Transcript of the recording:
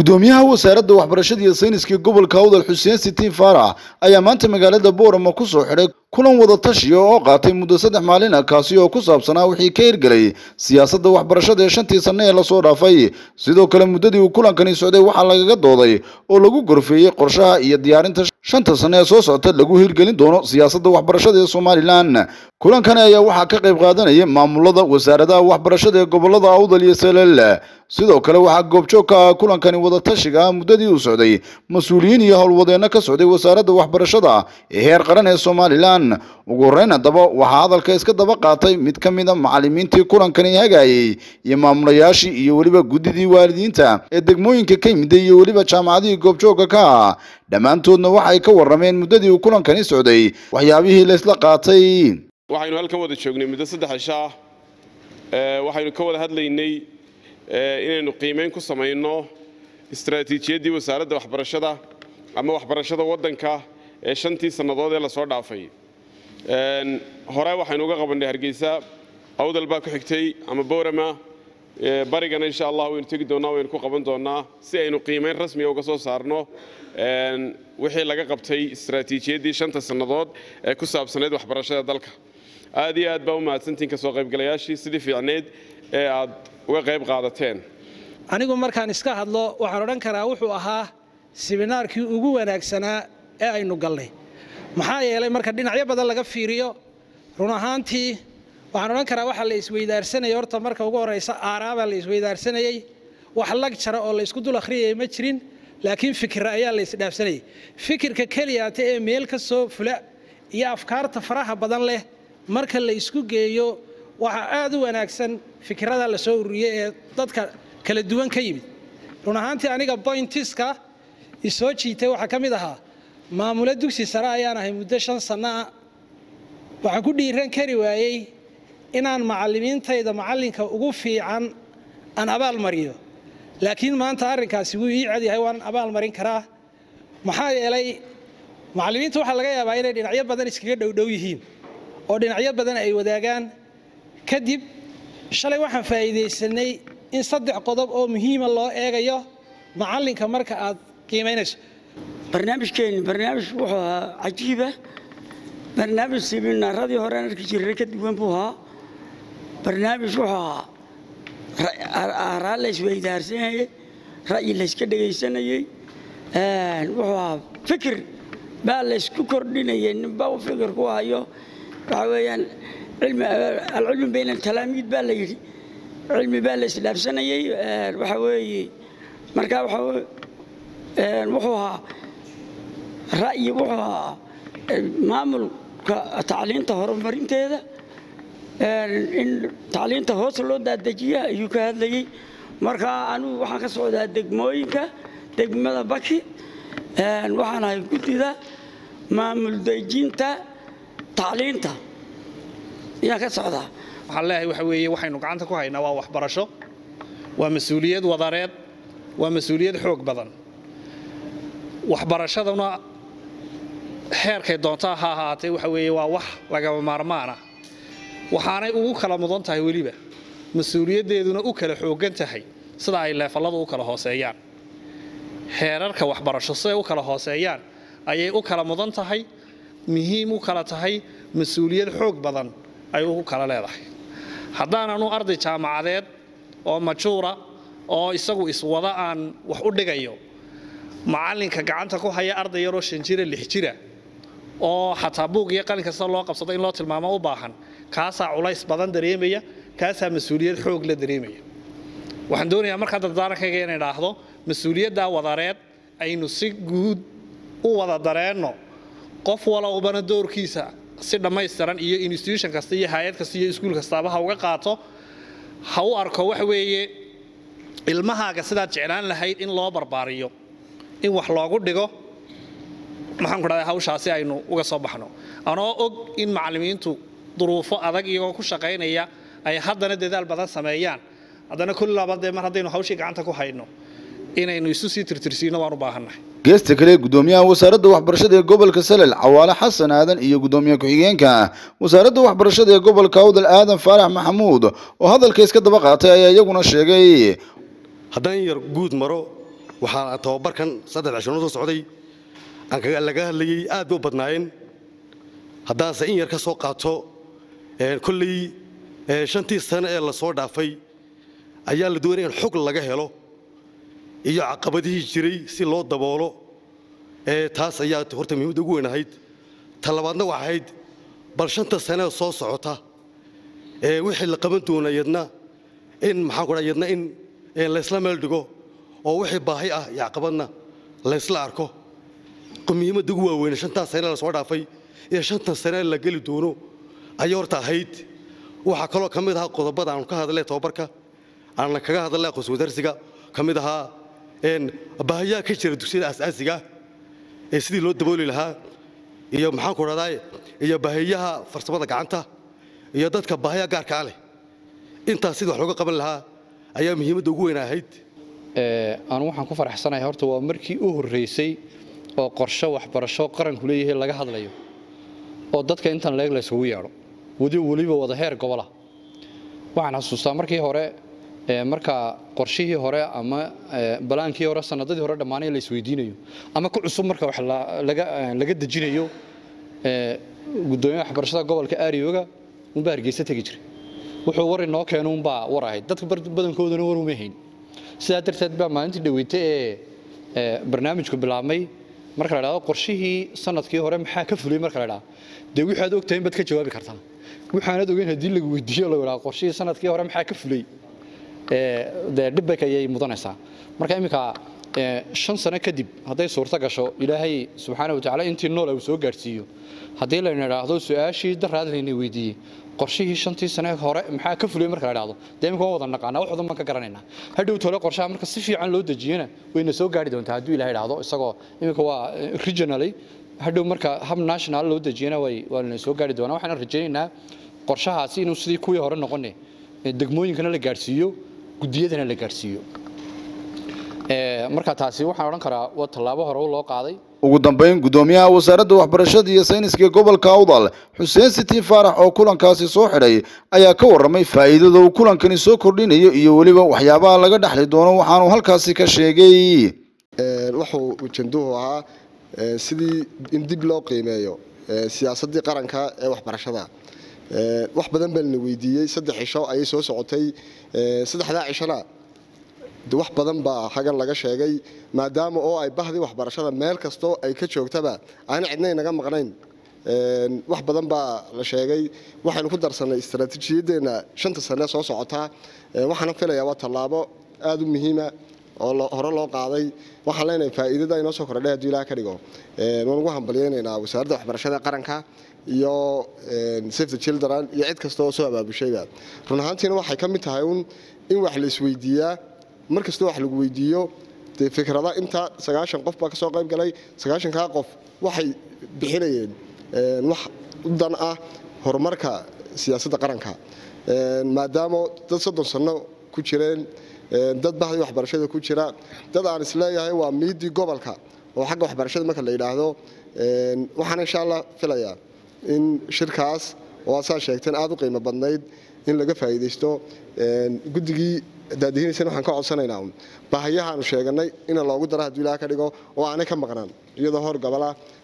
gudoomiyaha wasaaradda waxbarashada iyo sayniska gobolka awdal xuseen sitiin faarax ayaa maanta magaalada boorama ku soo xidhay kulan wada tashiya oo qaatay muddo saddex maalin ah kaasi oo ku saabsanaa wixii ka hirgelay siyaasadda waxbarashada ee shantii sanne ee lasoo dhaafay sidoo kale muddadii uu kulankani socday waxaa lagaga dooday oo lagu gorfeeyey qorshaha iyo diyaarinta shanta sanne ee soo socota lagu hirgelin doono siyaasadda waxbarashada ee somalilan kulankani ayaa waxaa ka qayb qaadanaya maamulada wasaaradaha waxbarashada ee gobolada awdal iyo salel sidoo kale waxaa goobjoog ka ah kulankani wadatashiga ah muddadii uu socday mas-uuliyiin iyo howlwadeenno ka socday wasaaradda waxbarashada ee heer qaran ee somalilan ugu horreyn haddaba waxaa hadalka iska daba qaatay mid ka mid a macallimiintii kulankani hagayey iyo maamulayaashii iyo weliba guddidii waalidiinta ee degmooyinka ka yimida iyo weliba jaamacadihii goobjoogka ka ah dhammaantoodna waxay ka warrameen muddadii uu kulankani socday waxyaabihii laysla qaatay waxaynu halkan wada joognay muddo saddex cisho ah waxaynu ka wada hadlaynay inaynu qiimeyn ku samayno istaraatiijiyaddii wasaaradda waxbarashada ama waxbarashada waddanka ee shantii sannadood ee lasoo dhaafay hore waxaynu uga qabannay hargeysa awdal baa ku xigtay ama boorama barigana insha allah waynu tegi doonnaa waynu ku qaban doonnaa si aynu qiimeyn rasmiga uga soo saarno wixii laga qabtay istaraatiijiyaddii shanta sannadood ee ku saabsanayd waxbarashada dalka aad iyo aad baa u mahadsantiin ka soo qaybgalayaashii sidii fiicneyd ee aad uga qayb qaadateen anigu markaan iska hadlo waxaan odhan karaa wuxuu ahaa sibinaarkii ugu wanaagsanaa ee aynu galnay maxaa yeelay marka dhinacyo badan laga fiiriyo run ahaantii waxaan odhan karaa waxaa la isweydaarsanayay horta marka ugu horraysa aaraabaa la isweydaarsanayey wax lag jara oo laysku dul akhriyaya ma jirin laakiin fikira ayaa la isdhaafsanayay fikirka keliyaata ee meel ka soo fula iyo afkaarta faraha badan leh marka la isku geeyo waxaa aad u wanaagsan fikirada la soo ururiyey ee dadka kala duwan ka yimid run ahaantii aniga boyntiska isoo jiitay waxaa ka mid ahaa maamulo dugsi sare ayaan ahay muddo shan sannaah waxaan ku dhiiran kari waayey inaan macallimiintayda macallinka ugu fiican aan abaal mariyo laakiin maanta arrinkaasi wuu ii cad yahay waan abaal marin karaa maxaa yeelay macallimiinta waxaa laga yaabaa inay dhinacyo badan iskaga dhowdhow yihiin oo dhinacyo badan ay wadaagaan kadib shalay waxaan faa'iidaysanay in saddex qodob oo muhiima loo eegayo macallinka marka aad qiimaynayso barnaamijkeenni barnaamij wuxuu ahaa cajiiba barnaamij siminaaradii horean arki jirray ka duwan buu ahaa barnaamij wuxuu ahaa aaraa la isweydaarsanayey ra'yi layska dhegaysanayey wuxuu ahaa fikir baa laysku kordhinayay ninba u fikir ku hayo waxaa weeyaan alcilmi bayna altalaamiid baa la yidhi cilmi baa la isdhaafsanayey waxaa weeye marka wuxuu ahaa ra'yi wuxuu ahaa maamulka tacliinta horumarinteeda in tacliinta hoos loo daadejiya ayuu ka hadlayey marka anugu waxaan ka socdaa degmooyinka degmada baki waxaan ahay guddida maamul dejinta tacliinta ayaan ka socdaa waxaan leeyahay waxa weeye waxaynu gacanta ku haynaa waa waxbarasho waa mas-uuliyad wadareed waa mas-uuliyad xoog badan waxbarashaduna xeerkay doontaa ha ahaatee waxa weeye waa wax lagama maarmaana waxaanay ugu kala mudan tahay weliba mas-uuliyaddeeduna u kala xooggan tahay sida ay leefalladu u kala hooseeyaan xeerarka waxbarasho siday u kala hooseeyaan ayay u kala mudan tahay muhiim u kala tahay mas-uuliyad xoog badan ay ugu kala leedahay haddaananu arday jaamacadeed oo majuura oo isagu iswada aan wax u dhigayo macallinka gacanta ku haya arday yaroo shan jira lix jira oo xataa buug iyo qalin kasta loo qabsado in loo tilmaamo u baahan kaasaa culays badan dareemaya kaasaa mas-uuliyad xoog la dareemaya waxaan doonayaa markaa dardaarankayga inay dhaahdo mas-uuliyaddaa wadareed aynu si guud u wada dareenno qof walowbana doorkiisa si dhammaystiran iyo institution kasta iyo hay-ad kasta iyo iskuul kastaaba ha uga qaato ha u arko waxa weeye ilmahaaga sidaad jeclaan lahayd in loo barbaariyo in wax loogu dhigo maxaan ku dhahdaa hawshaasi aynu uga soo baxno anoo og in macallimiintu duruufo adag iyagoo ku shaqaynaya ay haddana dadaal badan sameeyaan haddana kulli labadee mar haddaynu hawshii gacanta ku hayno inaynu isu sii tirtirsiino waan u baahannahay geesta kale gudoomiyaha wasaaradda waxbarashada ee gobolka salel cawaale xasan aadan iyo gudoomiye ku-xigeenka wasaaradda waxbarashada ee gobolka awdal aadan faarax maxamuud oo hadalka iska daba qaatay ayaa iyaguna sheegay haddaan yar guud maro waxaa tababarkan saddex cishono soo socday aan laga hadlayey aad ba u badnaayeen haddaanse in yar ka soo qaato kolley shantii sane ee la soo dhaafay ayaa la doonaya in xog laga helo iyo caqabadihii jiray si loo daboolo taas ayaa horta muhiimadda ugu weyn ahayd ta labaadna waxa ahayd bal shanta sanee soo socota wixii la qaban doona yadna in maxaan ku yadna in laysla meel dhigo oo wixii baahi ah iyo caqabadna laysla arko muhiimadda ugu waaweyne shantaas sane la soo dhaafay iyo shantan sane la geli doono ayay horta ahayd waxaa kaloo ka mid ahaa qodobada aanu ka hadlay tababarka aan kaga hadlay aqoonsi wadarsiga ka mid ahaa baahiyaha ka jira dugsiyada asaasiga ee sidii loo dabooli lahaa iyo maxaan ku dhahdaa iyo baahiyaha farsamada gacanta iyo dadka baahiya gaarkaa leh intaas sidii wax looga qaban lahaa ayaa muhiimadda ugu weyn ahayd anu waxaan ku faraxsanahay horta waa markii u horreysay oo qorshe waxbarasho qaranku leeyahay laga hadlayo oo dadka intan leeg laysugu yeedho wadi weliba wada heer gobola waxaan xasuustaa markii hore marka qorshihii hore ama balaankii hore sanadadii hore dhammaanay la isweydiinayo ama ku cusub marka wax laga dejinayo gudoomiyaha waxbarashada gobolka aariyooga unbaa hargeysa tegi jiray wuxuu war inoo keeno unbaa war ahayd dadka badankoodana war uma hayn sidaa darteed baa maalintii dhaweyta ee barnaamijku bilaabmay marka la dhahdo qorshihii sanadkii hore maxaa ka fulay marka la dhahdo dee wixii aad ogtahay in baad ka jawaabi kartaa waxaanad ogeyn haddii lagu weydiiyo la idhaha qorshihii sanadkii hore maxaa ka fulay dee dhibbak ayay mudanaysaa marka iminka shan sano kadib hadday suurto gasho ilaahay subxaana watacaala intii nool uu soo gaadhsiiyo haddii layna idhaahdo su-aashii daraad layna weydiiyey qorshihii shantii sane hore maxaa ka fulay marka la idhaahdo dee iminka waan wada naqaanaa wax wadan baan ka garanaynaa hadhow tole qorshaha marka si fiican loo dejiyana wayna soo gaari doontaa hadduu ilahay idhaahdo isagoo iminka waa regionally hadhow marka hab national loo dejiyana way waa lana soo gaari doonaa waxaan rajaynaynaa qorshahaasi inuu sidii kuwii hore noqone degmooyinkana la gaadhsiiyo gudiyadana la gaadhsiiyo marka taasi waxaan odhan karaa waa tallaabo hore loo qaaday ugu dambeyn gudoomiyaha wasaaradda waxbarashada iyo sayniska gobolka awdal xuseen sitiin faarax oo kulankaasi soo xidhay ayaa ka warramay faa'iidada uu kulankani soo kordhinayo iyo weliba waxyaabaha laga dhexli doono waxaanu halkaasi ka sheegay wuxuu ujanduhu ahaa sidii in dib loo qiimeeyo siyaasaddii qaranka ee waxbarashada wax badan baa lana weydiiyey saddex cisho ayay soo socotay saddexdaa cishona wax badan baa hagan laga sheegay maadaama oo ay bahdii waxbarashada meel kastoo ay ka joogtaba aana cidna inaga maqnayn wax badan baa la sheegay waxaynu ku darsanay istaraatiijiyadeenna shanta sane soo socotaa waxaana filayaa waa tallaabo aada u muhiima oo hore loo qaaday waxaan leenahay faa'iidada inoo soo kordhay hadduu ilaah ka dhigo waan ugu hambalyaynaynaa wasaaradda waxbarashada qaranka iyo safe the children iyo cid kasta oo soo abaabushayba run ahaantiina waxay ka mid tahay un in wax la isweydiiyaa mar kastoo wax lagu weydiiyo dee fikrada inta sagaashan qof baa ka soo qayb galay sagaashankaa qof waxay bixinayeen wax u dan ah horumarka siyaasadda qaranka maadaama dad soddon sanno ku jireen dad bahdii waxbarashada ku jira dad aan isleeyahay waa miidii gobolka oo xagga waxbarashada marka la yidhaahdo waxaan insha allah filayaa in shirkaas oo aad saa sheegteen aada u qiimo badnayd in laga faa'iidaysto guddigii daadihiinaysana waxaan ka codsanaynaa baahiyahaanu sheeganay in loogu daro hadduu ilaah ka dhigo oo aanay ka maqnaan iyadoo hor gobola